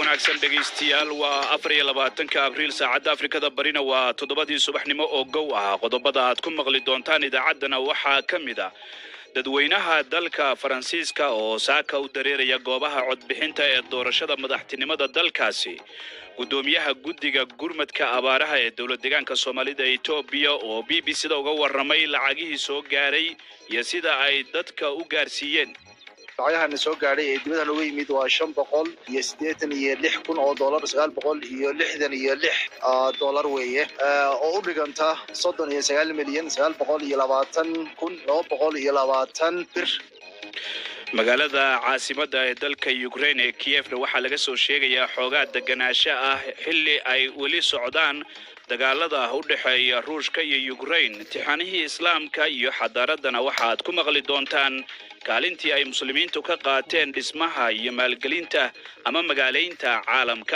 wanaagsan dhegaystayaal waa afar iyo labaatanka abriil saacadda afrikada barina waa toddobadii subaxnimo oo gow ah qodobada aad ku maqli doontaan idaacaddana waxaa ka mid ah dadweynaha dalka faransiiska oo saaka u dareeraya goobaha codbixinta ee doorashada madaxtinimada dalkaasi guddoomiyaha guddiga gurmadka abaaraha ee dowlad deegaanka soomaalida etoobiya oo b b c da uga warramay lacagihii soo gaaray iyo sida ay dadka u gaarsiiyeen lacagahana soo gaadhay ee dibadda looga yimid waa shan boqol iyo siddeetan iyo lix kun oo dollar sagaal boqol iyo lixdan iyo lix dollar weeye oo u dhiganta soddon iyo sagaal milyan sagaal boqol iyo labaatan kun laba boqol iyo labaatan bir magaalada caasimadda ee dalka ukraine ee kiyefna waxaa laga soo sheegayaa xoogaa deganaansho ah xilli ay weli socdaan dagaalada u dhexeeya ruushka iyo ukraine imtixaanihii islaamka iyo xadaaraddana waxaaad ku maqli doontaan kaalintii ay muslimiintu ka qaateen dhismaha iyo maalgelinta ama magaalaynta caalamka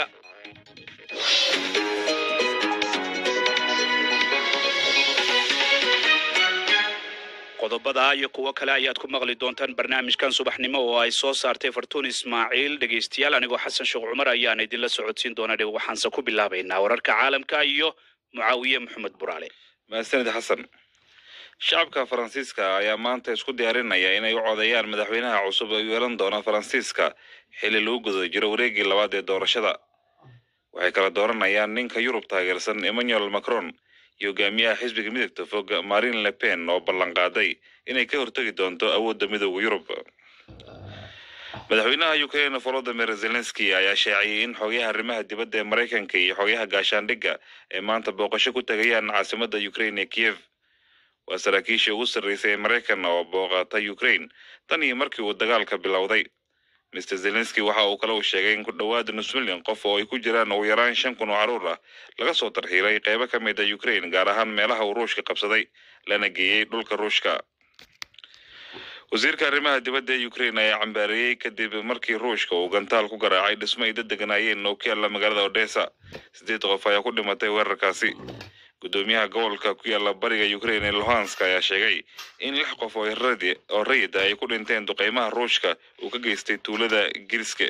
qodobada iyo kuwo kale ayaad ku maqli doontaan barnaamijkan subaxnimo oo ay soo saartay fartuun ismaaciil dhegaystayaal anigoo xasan sheekh cumar ayaan idinla socodsiin doona waxaanse ku bilaabaynaa wararka caalamka iyo mucaawiye maxamed buraale mahadsanid xasan shacabka faransiiska ayaa maanta isku diyaarinaya inay u codeeyaan madaxweynaha cusub ee u yeelan doona faransiiska xilli lagu guda jiro wareegii labaad ee doorashada waxay kala dooranayaan ninka yurub taageersan emmanuel macron iyo hogaamiyaha xisbiga midagta fog marine le pen oo ballanqaaday inay ka hortegi doonto awoodda midooda yurub madaxweynaha ukraine volodimir zelenski ayaa sheecayay in xogayaha arrimaha dibadda ee maraykanka iyo xogayaha gaashaandhigga ay maanta booqasho ku tegayaan caasimadda ukraine ee kiyev waa saraakiishii ugu sarraysay ee maraykan oo booqata ukraine tan iyo markii uu dagaalka bilowday mr zelenski waxa uu kale uu sheegay in ku dhowaada nus milyan qof oo ay ku jiraan ugu yaraan shan kun oo carruur ah laga soo tarxiilay qeybo ka mid a ukraine gaar ahaan meelaha uu ruushka qabsaday lana geeyey dhulka ruushka wasiirka arrimaha dibadda ee ukraine ayaa cambaareeyey kadib markii ruushka uu gantaal ku garaacay dhismo ay dad deganaayeen oo ku yaalla magaalada odessa siddeed qof ayaa ku dhimatay weerarkaasi guddoomiyaha gobolka ku yaalla bariga ukraine ee luhansk ayaa sheegay in lix qof oo oo rayid ay ku dhinteen duqeymaha ruushka uu ka geystay tuulada giriske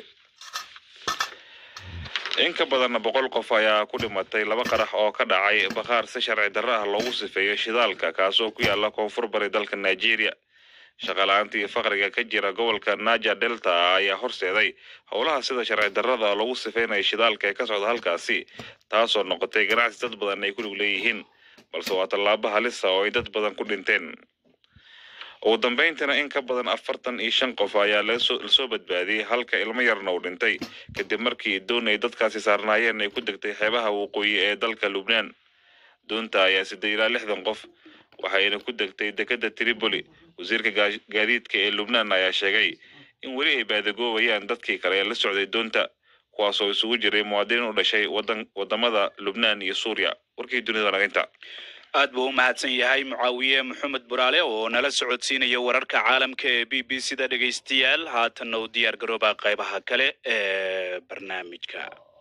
in ka badan boqol qof ayaa ku dhimatay laba qarax oo ka dhacay bakhaar si sharci darro ah loogu sifeeyo shidaalka kaasoo ku yaalla koonfur bari dalka nigeria shaqala-aanta iyo faqriga ka jira gobolka naja delta ayaa horseeday howlaha sida sharci darrada lagu sifeynayo shidaalka ee ka socda halkaasi taasoo noqotay ganacsi dad badan ay ku lug leeyihiin balse waa tallaabo halisa oo ay dad badan ku dhinteen ugu dambayntana in ka badan afartan iyo shan qof ayaa lasoo badbaadiyey halka ilmo yarna uu dhintay kadib markii doon ay dadkaasi saarnaayeen ay ku degtay xeebaha waqooyi ee dalka lubnaan doonta ayaa siddeed ilaa lixdan qof waxayna ku degtay dekedda tripoli wasiirka gaadiidka ee lubnaan ayaa sheegay in weli ay baadagoobayaan dadkii kale ee la socday doonta kuwaasoo isugu jiray muwaadiniin u dhashay wadan wadamada lubnaan iyo suuriya warkii dunida naginta aad buu u mahadsan yahay mucaawiye maxamed buraale oo nala socodsiinaya wararka caalamka ee b b c da dhegaystayaal haatanna u diyaar garooba qaybaha kale ee barnaamijka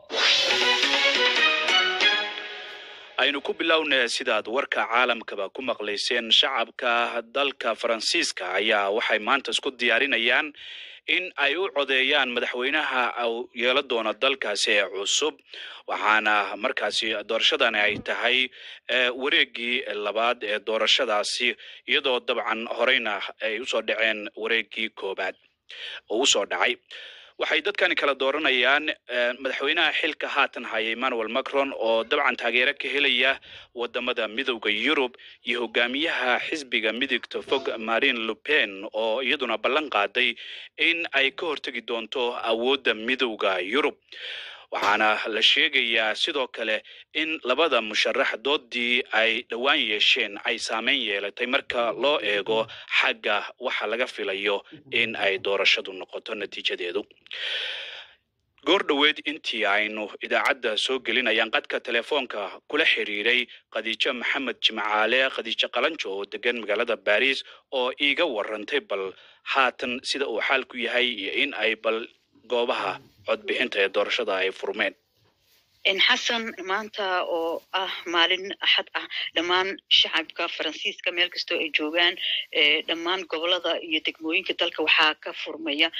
aynu ku bilowna sidaad warka caalamkaba ku maqlayseen shacabka dalka faransiiska ayaa waxay maanta isku diyaarinayaan in ay u codeeyaan madaxweynaha yeela doona dalkaasi ee cusub waxaana markaasi doorashadani ay tahay wareegii labaad ee doorashadaasi iyadoo dabcan horeyna ay usoo dhaceen wareegii koobaad oo usoo dhacay waxay dadkani kala dooranayaan madaxweynaha xilka haatan haya emmanuel macron oo dabcan taageero ka helaya wadamada midowda yurub iyo hogaamiyaha xisbiga midigta fog marine lupen oo iyaduna ballan qaaday in ay ka hortegi doonto awoodda midowda yurub waxaana la sheegayaa sidoo kale in labada musharax doodii ay dhowaan yeesheen ay saameyn yeelatay marka loo eego xagga waxa laga filayo in ay doorashadu noqoto natiijadeedu goor dhoweed intii aynu idaacadda soo gelinayaan qadka telefoonka kula xiriiray khadiijo maxamed jimcaale khadiijo qalanjo oo degan magaalada baris oo iiga warantay bal haatan sida uu xaalku yahay iyo in ay bal goobaha codbixinta ee doorashada ay furmeen xasan maanta oo ah maalin axad ah dhammaan shacabka faransiiska meel kastoo ay joogaan dhammaan gobolada iyo degmooyinka dalka waxaa ka furmaya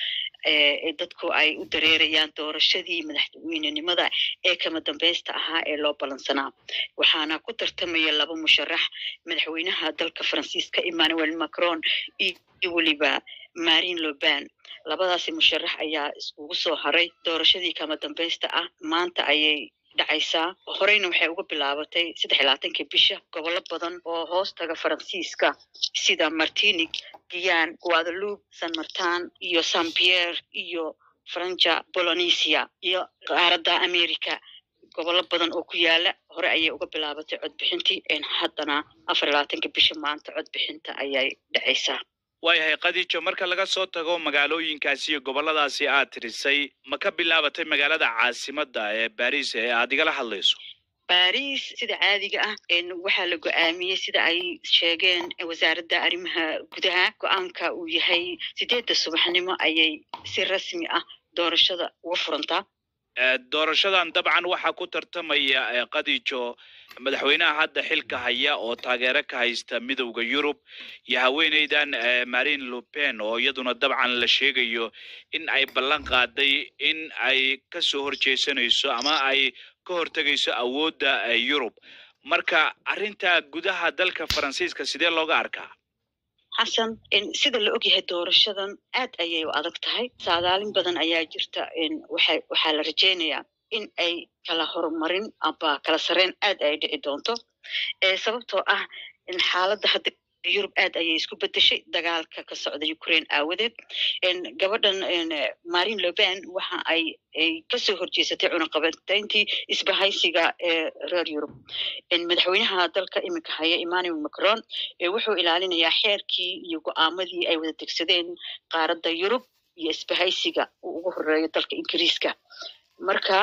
dadku ay u dareerayaan doorashadii madaxweynenimada ee kama dambaysta ahaa ee loo balansanaa waxaana ku tartamaya laba musharax madaxweynaha dalka faransiiska emmanuel macron iyo weliba marin loban labadaasi musharax ayaa iskugu soo haray doorashadii kama dambaysta ah maanta ayay dhacaysaa horeyna waxay uga bilaabatay saddex iyo labaatankii bisha gobollo badan oo hoos taga faransiiska sida martinig giyan guadalupe san martin iyo san pierre iyo franja bolonesia iyo qaaradda america gobollo badan oo ku yaala hore ayay uga bilaabatay codbixintii haddana afar iyo labaatanka bisha maanta codbixinta ayay dhacaysaa waayahay khadiijo marka laga soo tago magaalooyinkaasi iyo gobolladaasi aad tirisay ma ka bilaabatay magaalada caasimadda ee baris ee aad igala hadlayso baris sida caadiga ah waxaa la go-aamiyey sida ay sheegeen wasaaradda arrimaha gudaha go-aanka uu yahay sideedda subaxnimo ayay si rasmi ah doorashada uga furantaa doorashadan dabcan waxaa ku tartamaya khadiijo madaxweynaha hadda xilka haya oo taageero ka haysta midowda yurub iyo haweeneydan marin lupen oo iyaduna dabcan la sheegayo in ay ballan qaaday in ay ka soo horjeesanayso ama ay ka hortegayso awoodda yurub marka arrinta gudaha dalka faransiiska sidee looga arkaa xasan sida la ogyahay doorashadan aad ayay u adag tahay saadaalin badan ayaa jirta waxa waxaa la rajaynayaa in ay kala horumarin amba kala sarreyn aad ay dhici doonto sababtoo ah xaaladda hadda yurub aad ayay isku bedeshay dagaalka ka socda ukraine aawadeed gabadhan marin loban waxa ay ay kasoo horjeesatay cunaqabateyntii isbahaysiga ee reer yurub madaxweynaha dalka iminka haya emmanuel macron wuxuu ilaalinayaa xeerkii iyo go-aamadii ay wada degsadeen qaaradda yurub iyo isbahaysiga uu ugu horeeyo dalka ingiriiska marka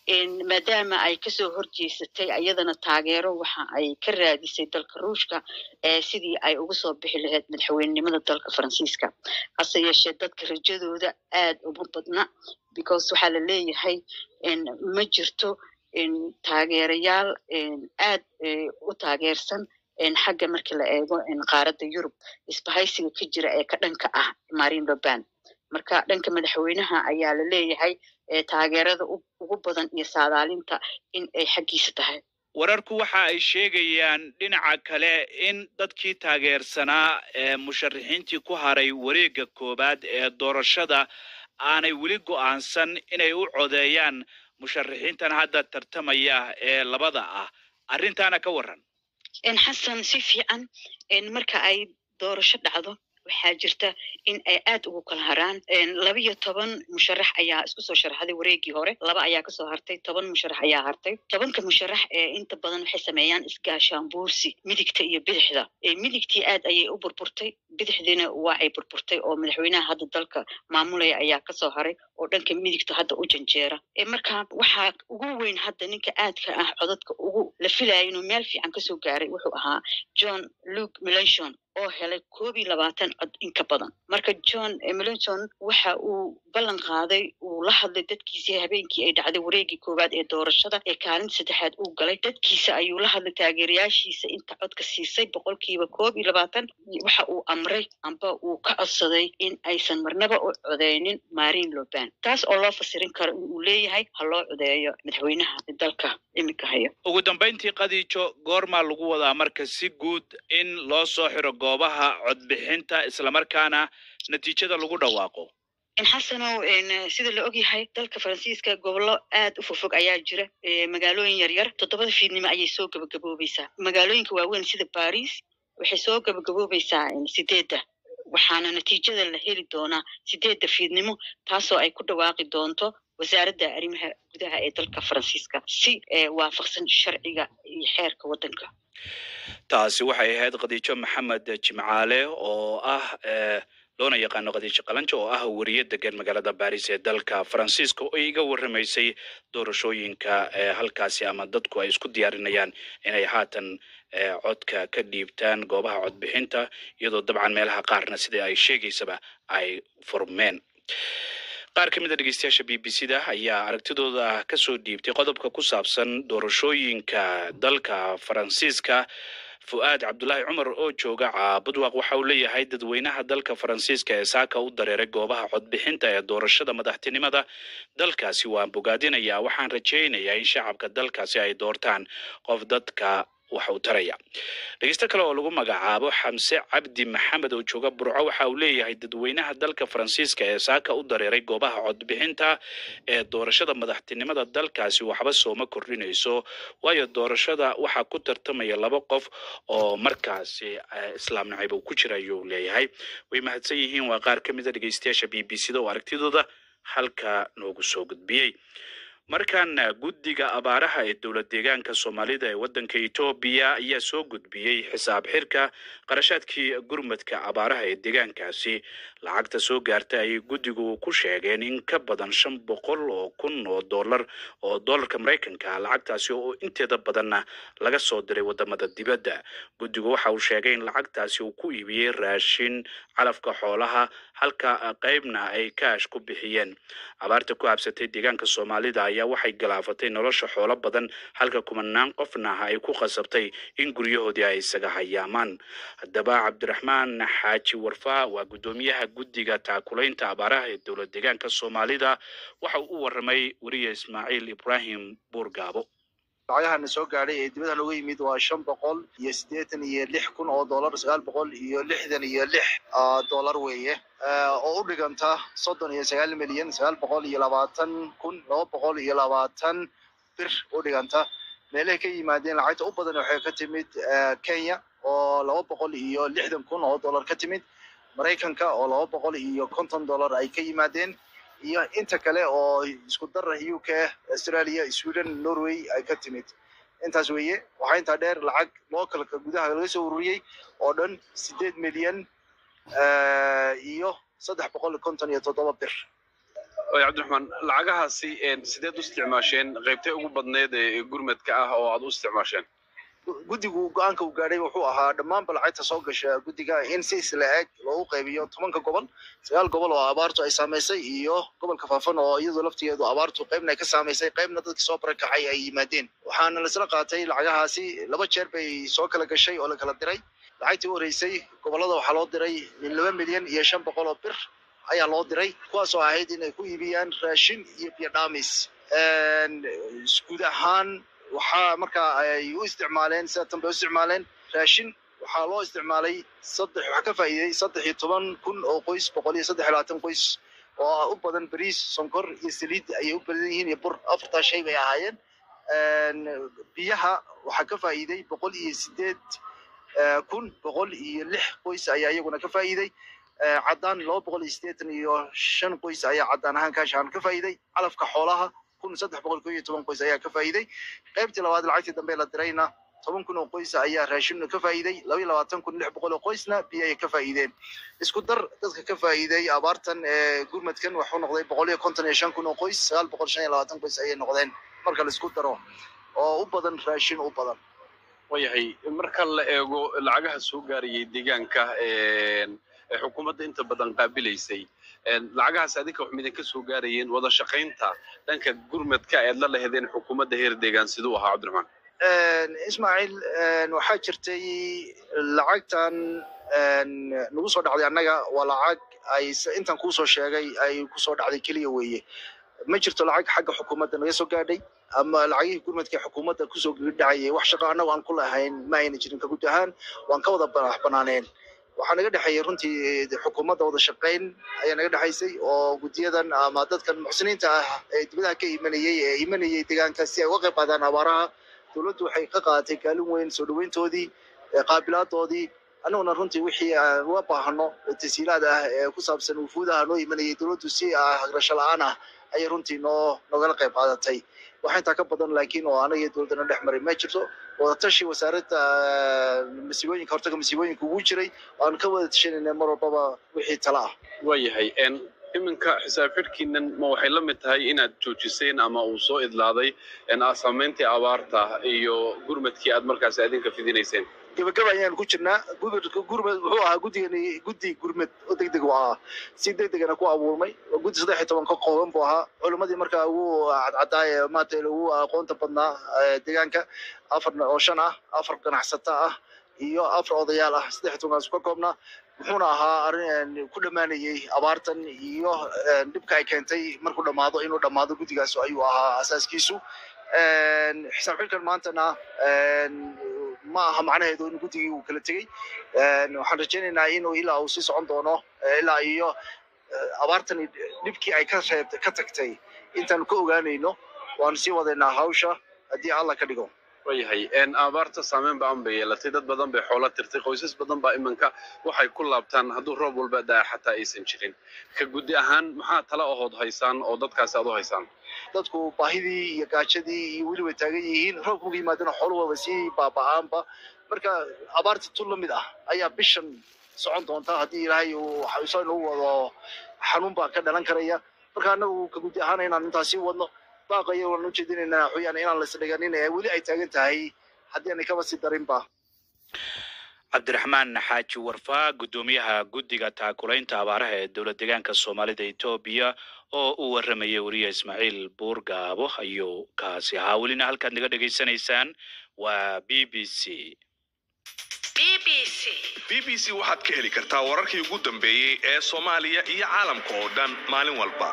maadaama ay kasoo horjeesatay ayadana taageero waxa ay ka raadisay dalka ruushka sidii ay uga soo bixi lahayd madaxweynenimada dalka faransiiska hase yeeshee dadka rajadooda aad uma badna because waxaa la leeyahay ma jirto taageerayaal aad u taageersan xagga marka la eego qaaradda yurub isbahaysiga ka jira ee ka dhanka ah marin loban marka dhanka madaxweynaha ayaa la leeyahay taageerada ugu badan iyo saadaalinta in ay xaggiisa tahay wararku waxa ay sheegayaan dhinaca kale in dadkii taageersanaa ee musharaxiintii ku haray wareegga koowaad ee doorashada aanay weli go'aansan inay u codeeyaan musharaxiintan hadda tartamaya ee labada ah arrintaana ka warran xasan si fiican marka ay doorasho dhacdo waxaa jirta in ay aad ugu kala haraan laba iyo toban musharax ayaa isku soo sharaxday wareegii hore laba ayaa kasoo hartay toban musharax ayaa hartay tobanka musharax ee inta badan waxay sameeyaan isgaashaanbuursi midigta iyo bidixda midigtii aad ayay u burburtay bidixdiina waa ay burburtay oo madaxweynaha hadda dalka maamulaya ayaa kasoo haray oo dhanka midigta hadda u janjeera marka waxaa ugu weyn hadda ninka aadka ah codadka ugu la filaya inuu meel fiican kasoo gaaray wuxuu ahaa john luke melanchon oo helay koob iyo labaatan cod inka badan marka john melanchon waxa uu ballan qaaday uu la hadlay dadkiisii habeenkii ay dhacday wareegii koowaad ee doorashada ee kaalinta saddexaad uu galay dadkiisa ayuu la hadlay taageerayaashiisa inta codka siisay boqolkiiba koob iyo labaatan waxa uu amray amba uu ka codsaday in aysan marnaba u codeynin marin loban taas oo loo fasirin karo in uu leeyahay ha loo codeeyo madaxweynaha dalka iminka haya ugu dambayntii khadiijo goormaa lagu wadaa marka si guud in loo soo xiro goobaha codbixinta islamarkaana natiijada lagu dhawaaqo xasanow sida la ogyahay dalka faransiiska gobollo aad u fogfog ayaa jira magaalooyin yaryar toddobada fiidnimo ayay soo gabagaboobaysaa magaalooyinka waaweyn sida baris waxay soo gabagaboobaysaa sideedda waxaana natiijada la heli doonaa sideedda fiidnimo taasoo ay ku dhawaaqi doonto wasaaradda arrimaha gudaha ee dalka faransiiska si waafaqsan sharciga iyo xeerka waddanka taasi waxay ahayd khadiijo maxamed jimcaale oo ah loona yaqaano khadiijo qalanjo oo ah weriye degan magaalada baris ee dalka faransiiska oo iga warramaysay doorashooyinka halkaasi ama dadku ay isku diyaarinayaan inay haatan codka ka dhiibtaan goobaha codbixinta iyadoo dabcan meelaha qaarna sidai ay sheegaysaba ay furmeen qaar ka mid a dhegeystayaasha b b c da ayaa aragtidooda kasoo dhiibtay qodobka ku saabsan doorashooyinka dalka faransiiska fu'aad cabdulaahi cumar oo jooga caabudwaq waxa uu leeyahay dadweynaha dalka faransiiska ee saaka u dareeray goobaha codbixinta ee doorashada madaxtinimada dalkaasi waan bogaadinayaa waxaan rajaynayaa in shacabka dalkaasi ay doortaan qof dadka wax uu taraya dhegeysto kale oo lagu magacaabo xamse cabdi maxamed oo jooga burco waxa uu leeyahay dadweynaha dalka faransiiska ee saaka u dareeray goobaha codbixinta ee doorashada madaxtinimada dalkaasi waxba sooma kordhinayso waayo doorashada waxaa ku tartamaya laba qof oo markaasi islaam nacayb uu ku jira ayuu leeyahay way mahadsan yihiin waa qaar ka mida dhegeystayaasha b b c da oo aragtidooda halka noogu soo gudbiyey markaana guddiga abaaraha ee dowlad deegaanka soomaalida ee waddanka etoobiya ayaa soo gudbiyey xisaab xirka qarashaadkii gurmadka abaaraha ee deegaankaasi lacagta soo gaarta ayay guddigu ku sheegeen in ka badan shan boqol oo kun oo dollar oo dollarka maraykanka lacagtaasi oo inteeda badanna laga soo diray wadamada dibadda guddigu waxa uu sheegay in lacagtaasi uu ku iibiyey raashin calafka xoolaha halka qaybna ay kaash ku bixiyeen abaarta ku habsatay deegaanka soomaalida ayaa waxay galaafatay nolosha xoolo badan halka kumanaan qofna ay ku qasabtay in guryahoodii ay isaga hayaamaan haddaba cabdiraxmaan xaaji warfaa waa guddoomiyaha guddiga taakulaynta abaaraha ee dowlad deegaanka soomaalida waxa uu u waramay weriye ismaaciil ibraahim buurgaabo lacagahana soo gaadhay ee dibadaha nooga yimid waa shan boqol iyo siddeetan iyo lix kun oo dollar sagaal boqol iyo lixdan iyo lix dollar weeye oo u dhiganta soddon iyo sagaal milyan sagaal boqol iyo labaatan kun laba boqol iyo labaatan bir u dhiganta meelahay ka yimaadeen lacagta u badan waxay ka timid kenya oo laba boqol iyo lixdan kun oo dollar ka timid maraykanka oo laba boqol iyo konton dollar ay ka yimaadeen iyo inta kale oo isku dara u k australia sweden norway ay ka timid intaas weeye waxaa intaa dheer lacag localka gudaha laga soo ururiyey oo dhan sideed milyan iyo saddex boqol iyo konton iyo toddoba bir cabdiraxmaan lacagahaasi sideed u isticmaasheen qaybtay ugu badneed ee gurmadka ah oo aad u isticmaasheen guddigu go-aanka uu gaadhay wuxuu ahaa dhammaanba lacagta soo gasha guddiga in si isla eg loogu qaybiyo tobanka gobol sagaal gobol oo abaartu ay saamaysay iyo gobolka faafan oo iyadu laftigeedu abaartu qaybna ay ka saamaysay qaybna dadkii soo barakacay ay yimaadeen waxaana laisla qaatay lacagahaasi laba jeer bay soo kala gashay oo la kala diray lacagtii u horeysay gobolada waxaa loo diray min laba milyan iyo shan boqol oo bir ayaa loo diray kuwaasoo ahayd inay ku iibiyaan raashin iyo biyo dhaamis guud ahaan waxaa markaa ay u isticmaaleen sida tan bay u isticmaaleen raashin waxaa loo isticmaalay saddex waxaa ka faa'iiday saddex iyo toban kun oo qoys boqol iyo saddex iyo labaatan qoys oo u badan bariis sonkor iyo saliid ayay u badan yihiin iyo bur afartaa shay bay ahaayeen biyaha waxaa ka faa'iiday boqol iyo sideed kun boqol iyo lix qoys ayaa iyaguna ka faa'iiday caddaan laba boqol iyo siddeetan iyo shan qoys ayaa caddaan ahaan kaashaan ka faa'iiday calafka xoolaha kun saddex boqol ko iyo toban qoys ayaa ka faa'iiday qaybtii labaad lacagtii dambe la dirayna toban kun oo qoys ayaa raashin ka faa'iiday laba iyo labaatan kun lix boqol oo qoysna biyo ay ka faa'iideen isku dar dadka ka faa'iiday abaartan ee gurmadkan waxuu noqday boqol iyo konton iyo shan kun oo qoys sagaal boqol shan iyo labaatan qoys ayay noqdeen marka la isku daro oo u badan raashin u badan wayahay marka la eego lacagaha soo gaarayay deegaanka xukuumadda inta badan qaabilaysay lacagahaas adinka wax midinka soo gaarayeen wada shaqaynta dhanka gurmadka eed la lahedeen xukuumadda heer deegaan siduu ahaa cabdiraxmaan ismaaciil waxaa jirtay lacagtan nagu soo dhacday annaga waa lacag ay intan kuusoo sheegay ay kusoo dhacday keliya weeye ma jirto lacag xagga xukuumadda naga soo gaadhay ama lacagihii gurmadka xukuumadda kusoo dhacayay wax shaqo annago aan ku lahayn ma ayna jirin ka guud ahaan waan ka wada banax banaaneen waxaa naga dhexeeyay runtii xukuumadda wada shaqayn ayaa naga dhexaysay oo guddiyadan ama dadkan muxsiniinta ah ee dibadaha ka imanayay ee imanayay deegaanka si ay uga qayb qaadaan abaaraha dowladdu waxay ka qaadatay kaalin weyn soo dhaweyntoodii qaabilaadoodii annaguna runtii wixii aan uga baahano tasiilaad ah ee ku saabsan wufuudaha noo imanayay dowladdu si hagrasho la-aan ah ayay runtii noo nogala qayb qaadatay waxa intaa ka badan laakiin oo anaga iyo dowladdana dhex maray ma jirto wadatashi wasaaradda masiibooyinka hortaga masiibooyinka ugu jiray waanu ka wada tashanayna mar walbaba wixii tala ah waayahay iminka xisaab xidhkiinan ma waxay la mid tahay inaad joojiseen ama uu soo idlaaday saamayntii abaarta iyo gurmadkii aad markaas adinka fidinayseen gabagaba ayaan ku jirnaa gurmed wuxuu ahaa guddigani guddi gurmed oo deg deg u ahaa si deg degana ku abuurmay guddi saddex iyo toban ka kooban buu ahaa culimadii markaa ugu cadcadaaye maarata ugu aqoonta badnaa deegaanka afar oo shan ah afar ganacsata ah iyo afar odayaal ah saddex tobankaas ka koobnaa muxuuna ahaa arrin ku dhammaanayey abaartan iyo dhibka ay keentay markuu dhammaado inuu dhammaado guddigaas ayuu ahaa asaaskiisu xisaab xilkan maantana ma aha macnaheedu in guddigii uu kala tegey waxaan rajaynaynaa inuu ilaa uu sii socon doono ilaa iyo abaartani dhibkii ay ka reeb ka tagtay intaanu ka ogaanayno waanu sii wadaynaa hawsha haddii alla ka dhigo wayahay abaarta saameyn ba-an bay yeelatay dad badan bay xoolo tirtay qoysas badan baa iminka waxay ku laabtaan hadduu roob walba daa xataa aysan jirin ka guddi ahaan maxaa tala ahood haysaan oo dadkaasi aad u haysaan dadku baahidii iyo gaajadii iyo weli way taagan yihiin roobka uga yimaadana xooluhooba sii baaba'aanba marka abaarta tu lamid ah ayaa bishan socon doonta haddii ilaahay uu xawiso inuu wado xanuun baa ka dhalan karaya marka anagu ka guddi ahaan inaan intaas sii wadno baaqaya waan ujeedinaynaa xuyaan inaan laisdhiganin ee weli ay taagan tahay haddii aanay kaba sii darinba cabdiraxmaan xaaji warfaa guddoomiyaha guddiga taakulaynta abaaraha ee dowlad deegaanka soomaalida etoobiya oo u waramayay weriye ismaaciil buurgaabo ayuu kaasi ahaa welina halkaad naga dhegaysanaysaan waa b b c b b c waxaad ka heli kartaa wararkii ugu dambeeyey ee soomaaliya iyo caalamka oo dhan maalin walba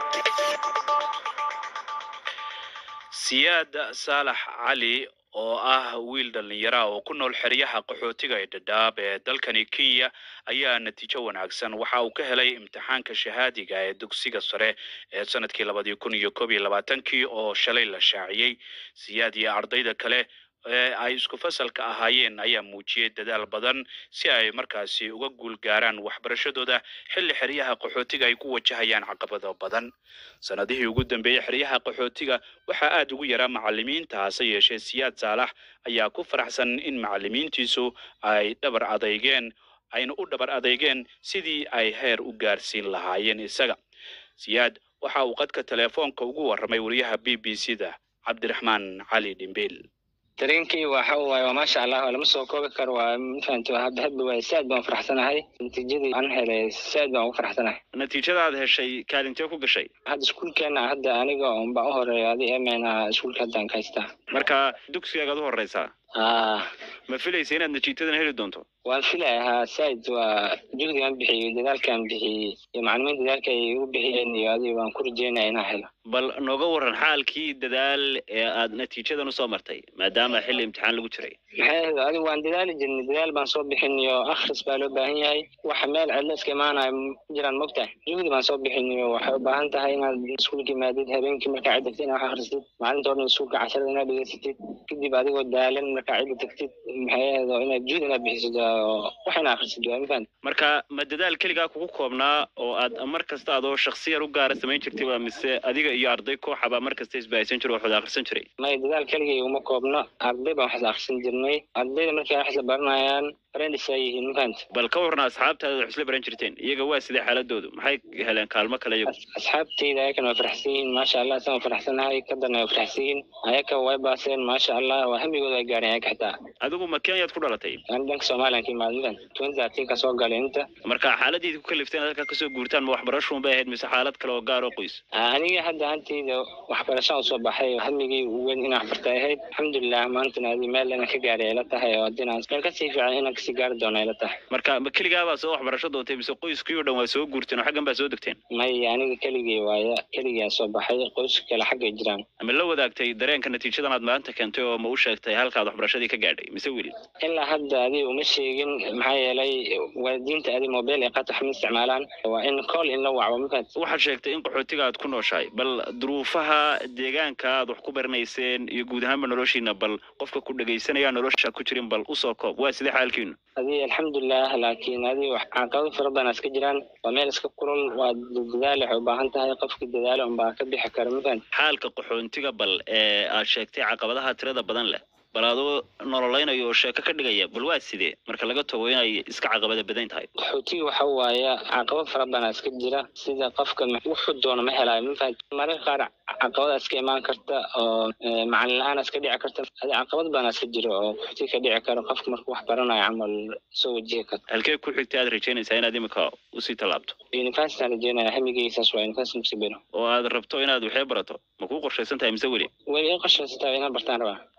siyaad saalax cali oo ah wiil dhallinyara oo ku nool xeryaha qaxootiga ee dhadhaab ee dalkani kenya ayaa natiijo wanaagsan waxa uu ka helay imtixaanka shahaadiga ee dugsiga sare ee sanadkii labadii kun iyo koob iyo labaatankii oo shalay la shaaciyey siyaad iyo ardayda kale ee ay isku fasalka ahaayeen ayaa muujiyey dadaal badan si ay markaasi uga guul gaaraan waxbarashadooda xilli xeryaha qaxootiga ay ku wajahayaan caqabado badan sanadihii ugu dambeeyey xeryaha qaxootiga waxaa aada ugu yaraa macalimiinta hase yeeshee siyaad saalax ayaa ku faraxsan in macalimiintiisu ay dhabar adeygeen ayna u dhabar adeygeen sidii ay heer u gaarsiin lahaayeen isaga siyaad waxa uu qadka teleefoonka ugu warramay wariyaha b b c da cabdiraxmaan cali dhimbiil dareenkii waxa waaye waa maasha allah lama soo koobi karo waa mafahanta hadda hadda waay saad baan faraxsanahay natiijadii aan helay saad baan ugu faraxsanahay natiijadaad heshay kaalintee ku gashay hadda iskuulkeena hadda aniga un baan u horeeya adi emena iskuulka haddaan ka haystaa marka dugsigaagaad u horeysaa aa ma filaysa inaad natiijadan heli doonto waan filaya haa said waa juhdigaan bixiyey dadaalkaan bixiyey iyo macalimiin dadaalka ay igu bixiyeen iyo adiga waan ku rajeynaya inaan helo bal nooga waran xaalkii dadaal ee aad natiijadan usoo martay maadaama xilli imtixaan lagu jiray maxay ahayd adiga waan dadaali jirnay dadaal baan soo bixin iyo akhris baa loo baahan yahay waxa meel cidlo iska imaanaya ma jiraan mogtahay juhdi baan soo bixin iyo waxay u baahan tahay inaad iskuulka imaadid habeenkii markaa cidda tagtid inaad wax akhrisid maalinta o dhan iskuulka casharada inaad dhegeysatid kadib adigoo daalan markaa cidda tagtid maxay ahayd oo inaad juhdi inaad bixisid oo wax inaad akhrisid waa mafahant marka ma dadaal keligaa kugu koobnaa oo aad mar kasta adoo shaksiyar u gaara samayn jirtay waa mise adiga iyo arday kooxaba mar kasta isbahaysan jiro waxwada akhrisan jiray may dadaal keligay uma koobno arday baan wax la akhrisan jirnay ardayda markay wax la baranayaan friends ay yihiin mafahant bal ka warna asxaabtaada wax isla baran jirteen iyaga waa sidee xaaladoodu maxay heleen kaalmo kale iyagu asxaabtayda ayakana waa faraxsan yihiin maasha allah isaan waa faraxsanahay kadana waa faraxsan yihiin ayaka way baaseen maasha allah waa hamigooda ay gaareen ayaka xitaa adigu ma kenyaad ku dhalatay ani dhanka somalilan ka imaad mafahant twenty thirteen ka soo galay inta marka xaaladiidi ku kalifteen halkaa kasoo guurtaan ma waxbarashuun bay ahayd mise xaalad kale oo gaar oo qoys aniga hadda hantayda waxbarashaan usoo baxay hamigay weyn inaan waxbarta ahayd alxamdulilah maantana adi meel inaan ka gaaray ayla tahay oo hadinaan meel kasii fiican inaan kasii gaari doono ayla tahay marka ma keligaabaa soo waxbarasho doontay mise qoyskii oo dhan waa soo guurteen oo xaggan baa soo degteen may aniga keligay waaye keligaa soo baxay qoyska kale xaggay jiraan ama la wadaagtay dareenka natiijadan aad maanta keentay oo ma u sheegtay halkaad waxbarashadii ka gaadhay mise weli ilaa hadda adiga uma sheegin maxaa yeelay waalidiinta adi mobile ay qaata waxma isticmaalaan waa in call in la wacbo mafahant waxaad sheegtay in qaxootiga aad ku nooshahay bal duruufaha deegaanka aad wax ku baranayseen iyo guud ahaanba noloshiina bal qofka ku dhegaysanaya nolosha ku jirin bal usoo koob waa sidee xaalkiinu adi alxamdulilah laakiin adi wax caqabado fara badan iska jiraan waa meel iska kulul waa dadaal waxay u baahan tahay qofki dadaalo unbaa ka bixi kara mafahant xaalka qaxoontiga bal ee aad sheegtay caqabadaha tirada badan leh bal adoo nololaynayo oo sheeko ka dhigaya bal waa sidee marka laga tago inay iska caqabada badan tahay qaxootiga waxa waaye caqabad fara badan iska jira sida qofka wuxuu doono ma helaayo mafahant mararka qaar caqabada iska imaan karta oo macalin la-aan iska dhici karta adi caqabad badan iska jira oo qaxootiga ka dhici karo qofka marka wax baranayo camal soo wajihi karta halkee ku xigtay aad rajaynaysaa inaad imika usii tallaabto university aan rajeynaya hamigeysaas waa university musibino oo aad rabto inaad waxee barato ma kuu qorshaysan tahay mise weli way ii qorshaysataa inaan bartaan rabaa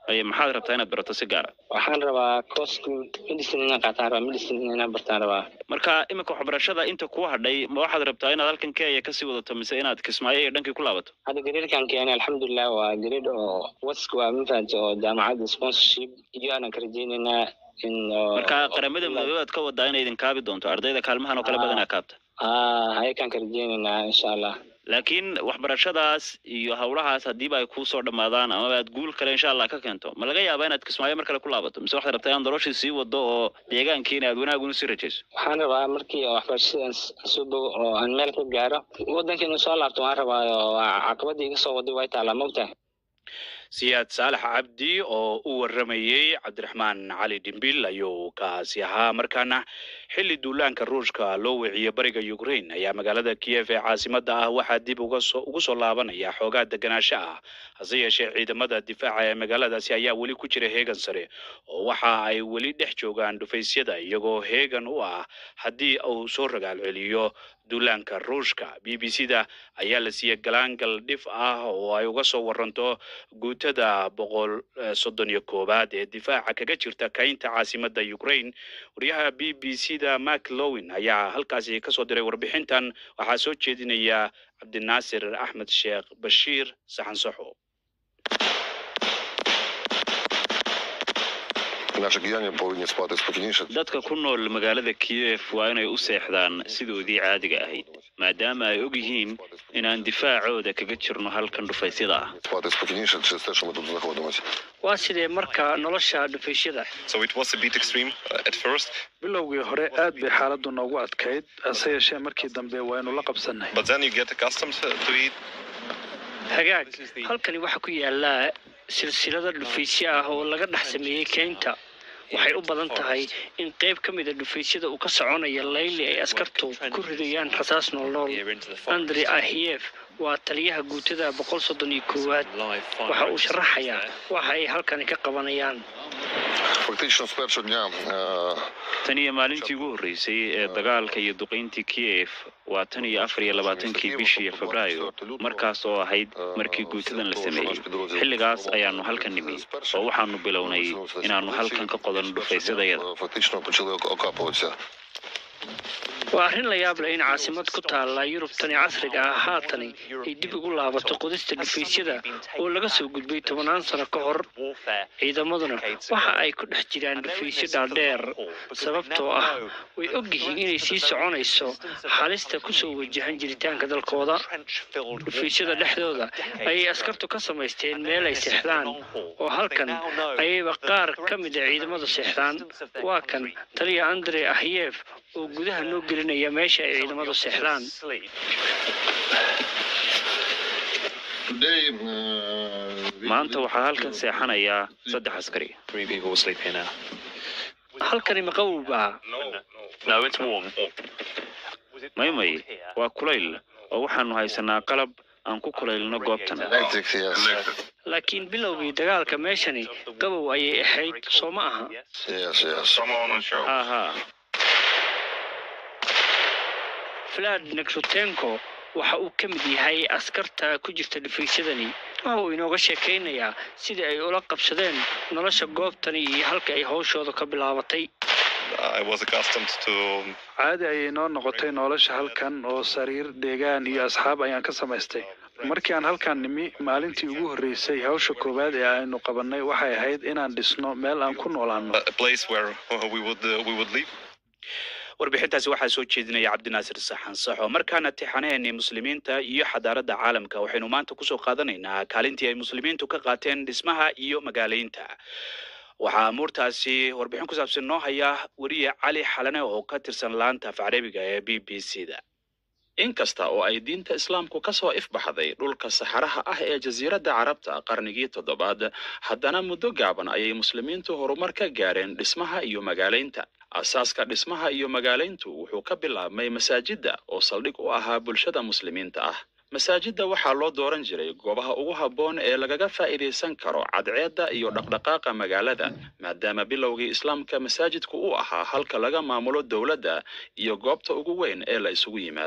ay maxaad rabtaa inaad barato si gaara waxaan rabaa course medicine inaan qaataan rabaa medicine inaan bartaan rabaa marka iminka waxbarashada inta kuu hadhay ma waxaad rabtaa inaad halkan kenya kasii wadato mise inaad kismaayo iyo dhankii ku laabato hadda gareerkan keenay alxamdulilah waa gareer oo wask waa mafahanta oo jaamacadda sponsorship iyo aanan ka rajeynaynaa in oo- marka qaramada midoobey aad ka wadaa inay idin kaabi doonto ardayda kaalmahan oo kale Ah. badanaa kaabta ah hayakaan ka rajeynaynaa insha allah laakiin waxbarashadaas iyo hawlahaas haddiiba ay kuu soo dhammaadaan amaba aad guul kale insha allah ka keento ma laga yaabaa inaad kismaayo mar kale ku laabato mise waxaad rabtaa inaad noloshii sii wado oo deegaankiina aad wanaag una sii rajayso waxaan rabaa markii oo waxbarashada aan s- aan soo bogo oo aan meel ka gaaro waddanka inuu soo laabto waan rabaa oo waa caqabada iga soo waday way taalaa mogtahay siyaad saalax cabdi oo u waramayey cabdiraxmaan cali dhimbil ayuu kaasi ahaa markaana xilli duulaanka ruushka loo wiciyey bariga ukraine ayaa magaalada kiev ee caasimada ah waxaa dib uga soo ugu soo laabanaya xoogaa deganaansho ah hase yeeshee ciidamada difaaca ee magaaladaasi ayaa weli ku jira heegan sare oo waxa ay weli dhex joogaan dhufaysyada iyagoo heegan u ah haddii uu soo ragaal celiyo duulaanka ruushka b b c da ayaa la siiyey galaangal dhif ah oo ay uga soo waranto guutada boqol eh, soddon iyo koowaad ee difaaca kaga jirta kaynta caasimada ukraine wariyaha b b c da mark lowin ayaa halkaasi kasoo diray warbixintan waxaa soo jeedinaya cabdinaasir axmed sheekh bashiir saxan saxo Наші кияни повинні спати спокійніше. dadka ku nool magaalada kiev waa inay u seexdaan sidoodii caadiga ahayd maadaama ay og yihiin inaan difaacooda kaga jirno halkan dhufaysyada ah Спати спокійніше через те, що ми тут знаходимося. waa sidee marka nolosha dhufaysyada So it was a bit extreme uh, at first, bilowgii hore aad bay xaaladdu noogu adkayd hase yeeshee markii dambe waynu la qabsannay but then you get accustomed to it. hagaag halkani waxaa ku yaala silsilada dhufaysyo ah oo laga dhex sameeyey keynta waxay u badan tahay in qayb ka mida dhufaysyada uu ka soconaya layli ay askartu ku ridayaan rasaas noolnool andri ahiyef waa taliyaha guutada boqol soddon iyo koowaad waxa uu sharaxayaa waxa ay halkani ka qabanayaan Фактично з першого дня е, tan iyo maalintii ugu horreysay ee dagaalka iyo duqayntii kiev waa tan iyo afar iyo labaatankii bishii febraayo markaas oo ahayd markii guutadan la sameeyey xilligaas ayaanu halkan nimi oo waxaanu bilownay inaannu halkan ka qodanno dhufaysyadayada фактично почали ок- окапуватися. waa arrin la yaab leh in caasimad ku taalla yurubtani casriga ah haatani ay dib ugu laabato qodista dhufaysyada oo laga soo gudbay tobanaan sano ka hor ciidamaduna waxa ay ku dhex jiraan dhufaysyo dhaadheer sababtoo ah way og yihiin inay sii soconayso halista kusoo wajahan jiritaanka dalkooda dhufaysyada dhexdooda ayay askartu ka samaysteen meel ay seexdaan oo halkan ayayba qaar ka mid a ciidamadu seexdaan waa kan taliya andre ahiyef oo gudaha noo gelinaya meesha ay ciidamadu seexdaan Today, е, maanta waxaa halkan seexanayaa saddex askari Three people sleep here now. halkani ma qabow baa No, it's warm. maymay waa kulayl oo waxaanu haysanaa qalab aan ku kulaylno goobtan electric, yes. laakiin bilowgii dagaalka meeshani qabow ayay ahayd soo ma aha Yes, yes. haa vlad nekrutenko waxa uu ka mid yahay askarta ku jirta dhufaysyadani waxa uu inooga sheekaynayaa sidii ay ula qabsadeen nolosha goobtani iyo halka ay hawshooda ka bilaabatay I was accustomed to caadi ayay noo noqotay nolosha halkan oo sariir deegaan iyo asxaab ayaan ka samaystay markii aan halkan nimi maalintii ugu horreysay hawsha koowaad ee aynu qabannay waxay ahayd inaan dhisno meel aan ku noolaanno a place where we would uh, we would live. warbixintaasi waxaa soo jeedinaya cabdinaasir saxan saxo markaana tixanaheennii muslimiinta iyo xadaaradda caalamka waxaynu maanta kusoo qaadanaynaa kaalintii ay muslimiintu ka qaateen dhismaha iyo magaaleynta waxaa amuurtaasi warbixin ku saabsan noo haya weriye cali xalane oo ka tirsan laanta af carabiga ee b b c da inkasta oo ay diinta islaamku ka soo ifbaxday dhulka saxaraha ah ee jasiiradda carabta qarnigii toddobaad haddana muddo gaaban ayay muslimiintu horumar ka gaareen dhismaha iyo magaalaynta asaaska dhismaha iyo magaalayntu wuxuu ka bilaabmay masaajidda oo saldhig u ahaa bulshada muslimiinta ah masaajidda waxaa loo dooran jiray goobaha ugu habboon ee lagaga faa'iidaysan karo cadceedda iyo dhaqdhaqaaqa magaalada maadaama bilowgii islaamka masaajidku uu ahaa halka laga maamulo dowladda iyo goobta ugu weyn ee la isugu yimaado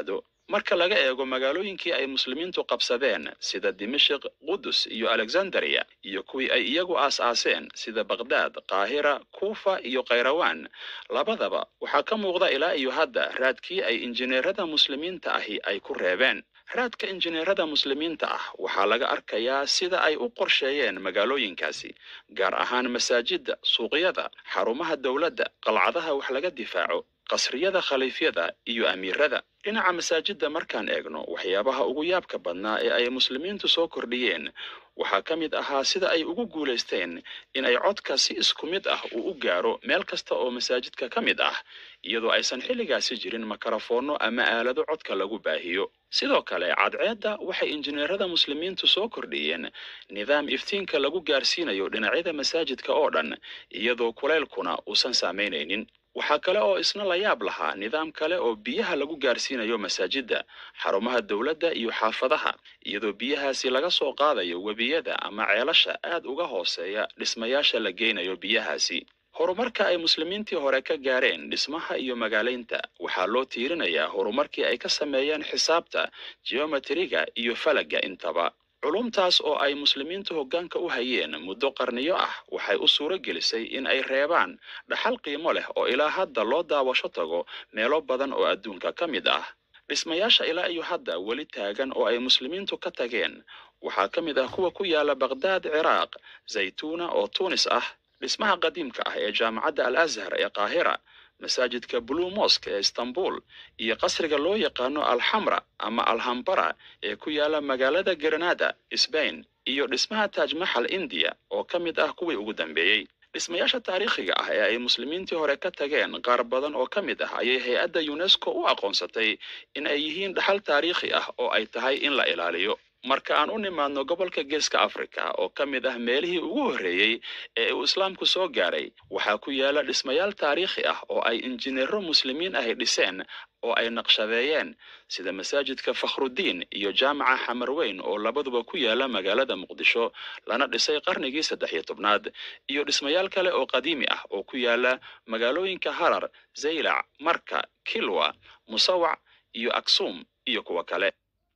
marka laga eego magaalooyinkii ay muslimiintu qabsadeen sida dimashik qudus iyo alexandria iyo kuwii ay iyagu aas-aaseen sida baqdaad qaahira kuufa iyo khayrawaan labadaba waxaa ka muuqda ilaa iyo hadda raadkii ay injineerada muslimiinta ahi ay ku reebeen raadka injineerada muslimiinta ah waxaa laga arkayaa sida ay u qorsheeyeen magaalooyinkaasi gaar ahaan masaajidda suuqyada xarumaha dowladda qalcadaha wax laga difaaco qasriyada khaliifyada iyo amiirada dhinaca masaajidda markaan eegno waxyaabaha ugu yaabka badnaa ee ay muslimiintu soo kordhiyeen waxaa ka mid ahaa sida ay ugu guulaysteen in ay codka si isku mid ah uu u gaaro meel kasta oo masaajidka ka mid ah iyadoo aysan xilligaasi jirin makarafoonno ama aalado codka lagu baahiyo sidoo kale cadceedda waxay injineerada muslimiintu soo kordhiyeen nidaam iftiinka lagu gaarsiinayo dhinacyada masaajidka oo dhan iyadoo kulaylkuna uusan saamaynaynin waxaa kale oo isna la yaab lahaa nidaam kale oo biyaha lagu gaarsiinayo masaajidda xarumaha dowladda iyo xaafadaha iyadoo biyahaasi laga soo qaadayo webiyada ama ceelasha aad uga hooseeya dhismayaasha la geynayo biyahaasi horumarka ay muslimiintii hore ka gaareen dhismaha iyo magaalaynta waxaa loo tiirinayaa horumarkii ay ka sameeyeen xisaabta geometriga iyo falaga intaba culumtaas oo ay muslimiintu hoggaanka u hayeen muddo qarniyo ah waxay u suuro gelisay in ay reebaan dhaxal qiimo leh oo ilaa hadda loo daawasho tago meelo badan oo adduunka ka mid ah dhismayaasha ilaa iyo hadda weli taagan oo ay muslimiintu ka tageen waxaa ka mid ah kuwa ku yaala baqdaad ciraaq zaytuuna oo tuunis ah dhismaha qadiimka ah ee jaamacadda al azhar ee qaahira masaajidka blue mosque ee istanbul iyo qasriga loo yaqaano alxamra ama alhambara ee ku yaala magaalada granada sbain iyo dhismaha taaj maxal indiya oo ka mid ah kuwii ugu dambeeyey dhismayaasha taariikhiga ah ee ay muslimiintii hore ka tageen qaar badan oo ka mid ah ayay hay-adda unesco u aqoonsatay in ay yihiin dhaxal taariikhi ah oo ay tahay in la ilaaliyo marka aan u nimaadno gobolka geeska africa oo ka mid ah meelihii ugu horreeyey ee uu islaamku soo gaaray waxaa ku yaala dhismayaal taariikhi ah oo ay injineero muslimiin ahi dhiseen oo ay naqshadeeyeen sida masaajidka fakhrudiin iyo jaamaca xamarweyn oo labaduba ku yaala magaalada muqdisho lana dhisay qarnigii saddex iyo tobnaad iyo dhismayaal kale oo qadiimi ah oo ku yaala magaalooyinka harar zaylac marka kilwa musawac iyo aksum iyo kuwa kale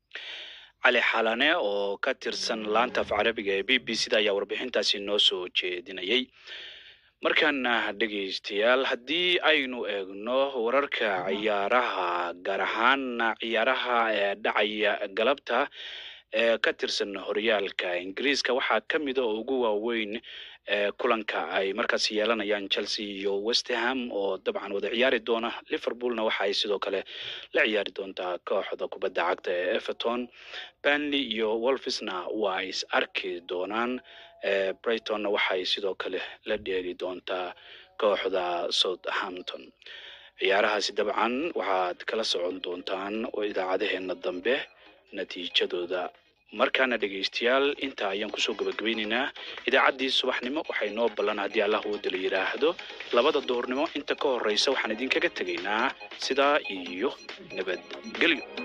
cali xalane oo ka tirsan laanta af carabiga ee b b c da ayaa warbixintaasi noo soo jeedinayay markaana dhegaystayaal haddii aynu eegno wararka ciyaaraha gaar ahaan ciyaaraha ee dhacaya galabta ee ka tirsan horyaalka ingiriiska waxaa ka mida oo ugu waaweyn kulanka ay markaas yeelanayaan chelsea iyo westerham oo dabcan wada ciyaari doona liverpoolna waxa ay sidoo kale la ciyaari doontaa kooxda kubadda cagta ee everton banley iyo wolfisna waa is arki doonaan brightonna waxay sidoo kale la dheeli doontaa kooxda southampton ciyaarahaasi dabcan waxaad kala socon doontaan oo idaacadaheena dambe natiijadooda markaana dhegaystayaal intaa ayaan kusoo gabagabaynaynaa idaacaddii subaxnimo waxay noo ballan haddii allah wooda la yidhaahdo labada duhurnimo inta ka horreysa waxaan idinkaga tegaynaa sidaa iyo nabadgelyo